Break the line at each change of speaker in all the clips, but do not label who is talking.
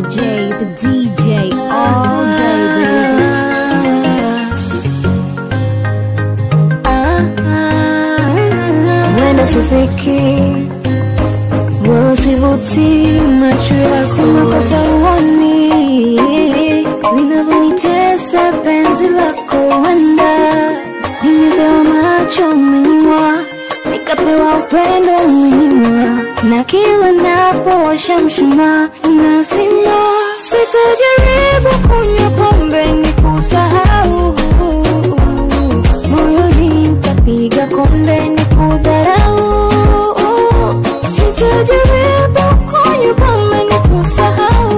DJ, the DJ, all day, baby.
Wenda sifiki wasivuti macho yako makosa uoni linavyonitesa penzi lako wenda nimepewa macho umenyimwa nikapewa upendo umenyimwa na kila napowasha mshumaa unasima sitajaribu kunywa pombe ni kusahau moyoni nitapiga konde ni kudharau sitajaribu kunywa pombe ni kusahau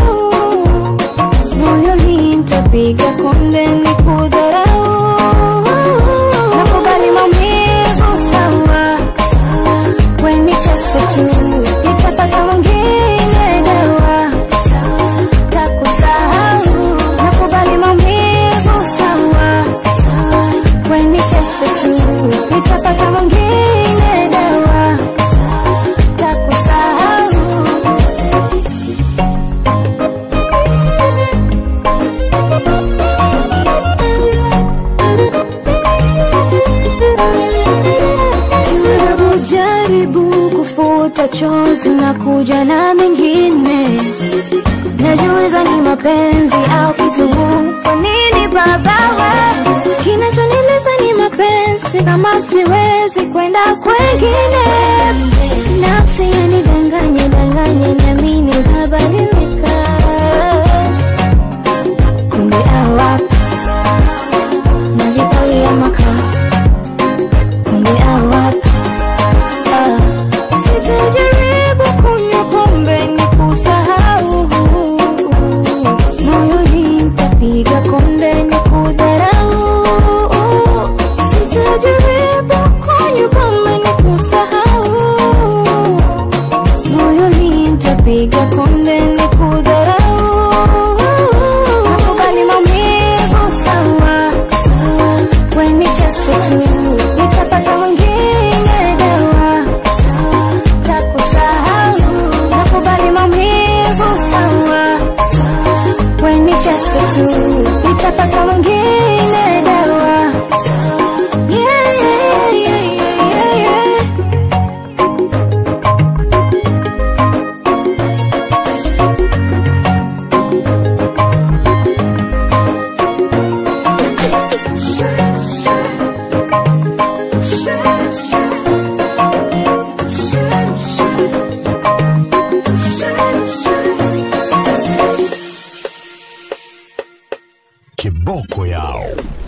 moyoni nitapiga konde ni kudharau nakubali maumivu sawa weni tese tu nitapata mwingine dawa takusahau nakubali maumivu sawa weni tese tu nitapata mwingine dawa takusahau Hebu jaribu kufuta chozi na kuja na mengine najiuliza ni mapenzi au kitunguu kwa nini baba kinachonileza ni mapenzi kama siwezi kwenda kwengine nafsi yanidanganye danganye namini utabadilika kumbe awa najipalia makaa kumbe awa ah. sitajaribu kunywa pombe ni kusahau moyoni nitapiga konde ni kudharau sitajaribu kunywa pombe ni kusahau moyoni nitapiga konde ni kudharau nakubali maumivu sawa weni tese tu nitapata mwingine dawa takusahau nakubali maumivu sawa weni tese tu nitapata mwingine dawa yeah, yeah, yeah, yeah, yeah.
Kiboko yao.